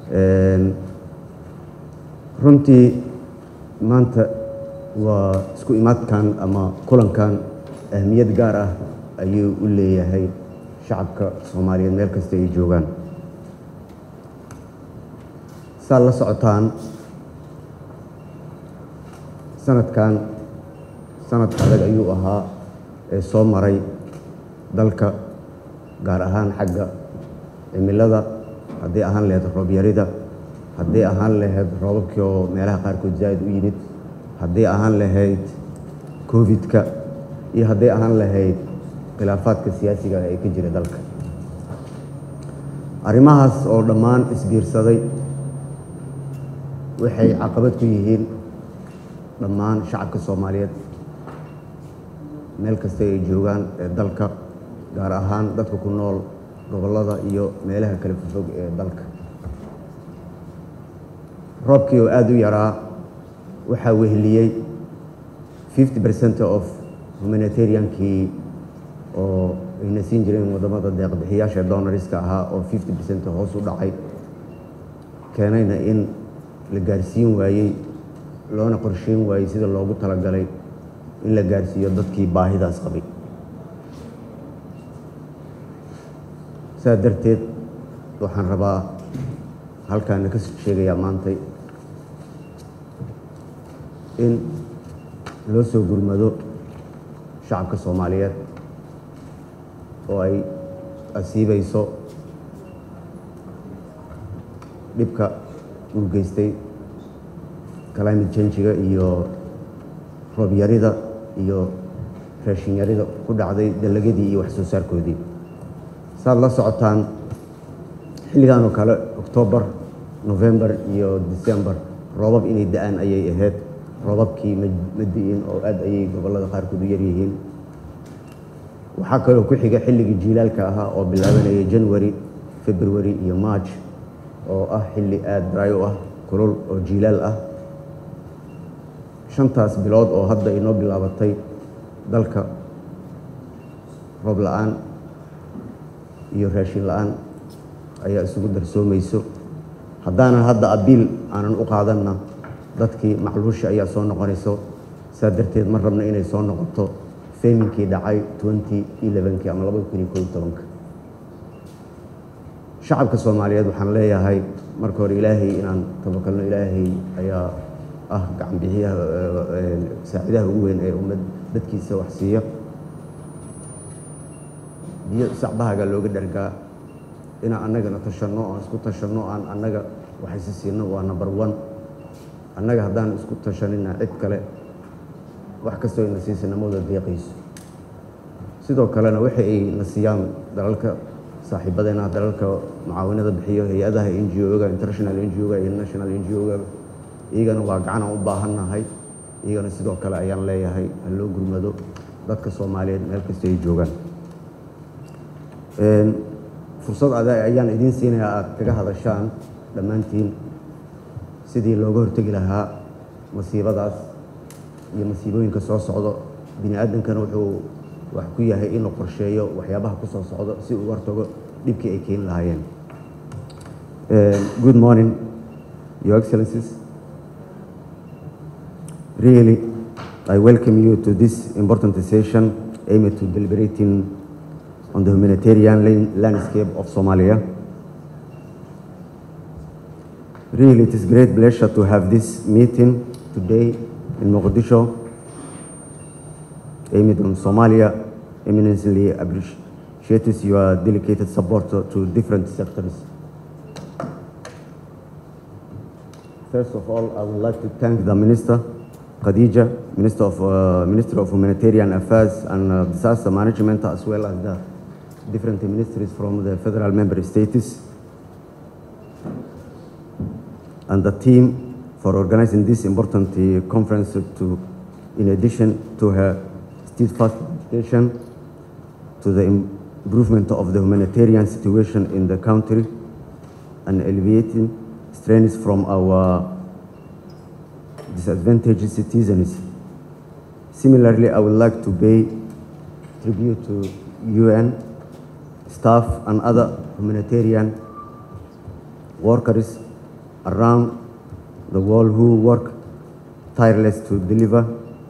runtii maanta waa isku imaadkan ama kulankan ahmiyad gaar ah ayuu u leeyahay shacabka soomaaliyeed meel kasta ay joogaan saad la socotaan sanadkan sanad adag ayuu ahaa ee soo maray dalka gaar ahaan xagga cimilada haddii ahaan lahayd roobyarida haddii ahaan lahayd roobabkii oo meelaha qaarkood zaa'id u yimid haddii ahaan lahayd covid-ka iyo haddii ahaan lahayd khilaafaadka siyaasiga ee ka jira dalka arrimahaas oo dhammaan isbiirsaday waxay caqabad ku yihiin dhammaan shacabka soomaaliyeed meel kasta ay joogaan ee dalka gaar ahaan dadka ku nool gobollada iyo meelaha kala fofog ee dalka roobkii oo aada u yaraa waxaa weheliyey fifty percent of humanitariankii oo ayna siin jireen waddamada deeqbixiyaasha donoriska ahaa oo fifty percent hoos u dhacay keenayna in la gaarsiin waayey loona qorsheyn waayey sida loogu talagalay in la gaarsiiyo dadkii baahidaas qabay saa darteed waxaan rabaa halkaana ka sheegayaa maantay in loo soo gurmado shacabka soomaaliyeed oo ay asiibayso dhibka uu geystay climate changiga iyo roobyarida iyo raashinyarida ku dhacday dalagadii iyo wax soo saarkoodii saad la socotaan xilligan oo kale octoobar november iyo december roobab inay da-aan ayay ahayd roobabkii ma di'in oo aad ayay gobollada qaarkood u yaryihiin waxaa kaloo ku xiga xilligii jiilaalka ahaa oo bilaabanayay january february iyo march oo ah xilli aada dry u ah kulul oo jiilaal ah shantaas bilood oo hadda inoo bilaabatay dalka roob la-aan iyo raashin la-aan ayaa isugu darsoomayso haddaanan hadda abiil aanan u qaadanna dadkii macluusha ayaa soo noqonayso saa darteed ma rabna inay soo noqoto feminkii dhacay twenty elevenkii ama labada kun iyo koob iyo tobanka shacabka soomaaliyeed waxaan leeyahay marka hore ilaahay inaan tabakalno ilaahay ayaa ah gacan bixiyaha saacidaha ugu weyn ee ummad dadkiisa wax siiya biyo sacbahaga looga dhargaa inaan annagana tashanno aan isku tashanno aan annaga waxaysi siino waa number one annaga haddaan isku tashanina cid kale wax kastoo ayna siisa namooda deeqayso sidoo kalena waxa ay na siiyaan dalalka saaxiibadeena dalalka mucaawinada bixiyo hay-adaha n g o-ga international n g o-ga iyo national n g o-ga iyagana waa gacan aan u baahannahay iyagana sidoo kale ayaan leeyahay ha loo gurmado dadka soomaaliyeed meel kasta ay joogaan fursad ada ayaan idiin siinayaa aada kaga hadashaan dhammaantiin sidii looga hortegi lahaa masiibadaas iyo masiibooyinka soo socdo bini aadankana wuxuu wax ku yahay inuu qorsheeyo waxyaabaha ku soo socdo si uu hortago dhibkii ay keeni lahaayeen good morning your excellencies really i welcome you to this important session aimed to deliberating on the humanitarian landscape of Somalia. Really, it is great pleasure to have this meeting today in Mogadishu, aimed on Somalia, eminently appreciates your dedicated support to different sectors. First of all, I would like to thank the Minister, Khadija, Minister of, uh, Minister of Humanitarian Affairs and uh, Disaster Management, as well as the different ministries from the federal member states and the team for organizing this important uh, conference to, in addition to her steadfast dedication to the improvement of the humanitarian situation in the country and alleviating strains from our disadvantaged citizens. Similarly, I would like to pay tribute to UN staff and other humanitarian workers around the world who work tireless to deliver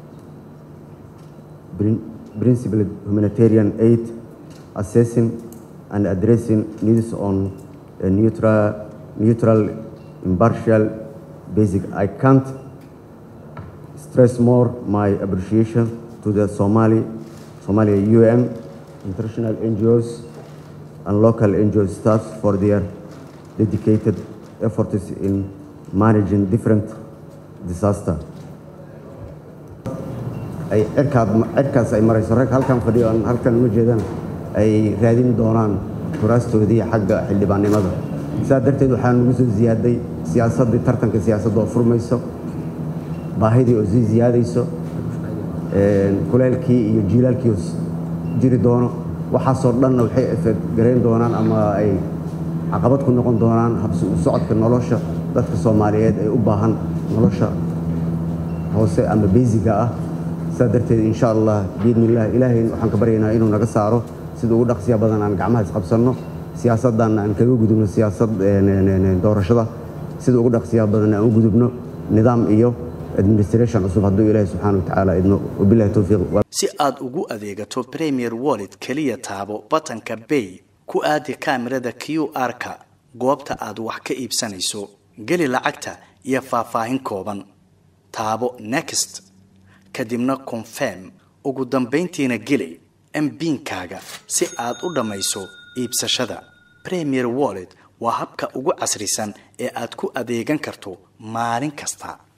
principled humanitarian aid, assessing and addressing needs on a neutral, neutral, impartial basis. I can't stress more my appreciation to the Somali, Somalia UN, international NGOs, and local NGO staff for their dedicated efforts in managing different disaster. ay cirkaad cirkaas ay marayso rag halkan fadhiyo aan halkan uma jeedana ay raadin doonaan kuraastoodii xagga xildhibaannimada sidaa darteed waxaa nagu soo ziyaaday siyaasaddii tartanka siyaasadda oo furmayso baahidii oo sii ziyaadayso kuleelkii iyo jiilaalkii oo jiri doono waxaasoo dhanna waxay efeed garayn doonaan ama ay caqabad ku noqon doonaan habsi u socodka nolosha dadka soomaaliyeed ay u baahan nolosha hoose ama beysiga ah sidaa darteed insha allah biidni illah ilaahay waxaan ka baryaynaa inuu naga saaro sida ugu dhaqsiya badan aan gacmaha isqabsanno siyaasaddan aan kaga gudubno siyaasad doorashada sida ugu dhaqsiya badan aan u gudubno nidaam iyo administration cusub hadduu ilaahay subxaana wa tacaala idmo wabillahi towfiiq si aad ugu adeegato premier wallet keliya taabo batanka bay ku aadi kaamirada q r-ka goobta aad wax ka iibsanayso geli lacagta iyo faahfaahin kooban taabo next kadibna confirm ugu dambayntiina geli mbiinkaaga si aad u dhammayso iibsashada premier wallet waa habka ugu casrisan ee aad ku adeegan karto maalin kasta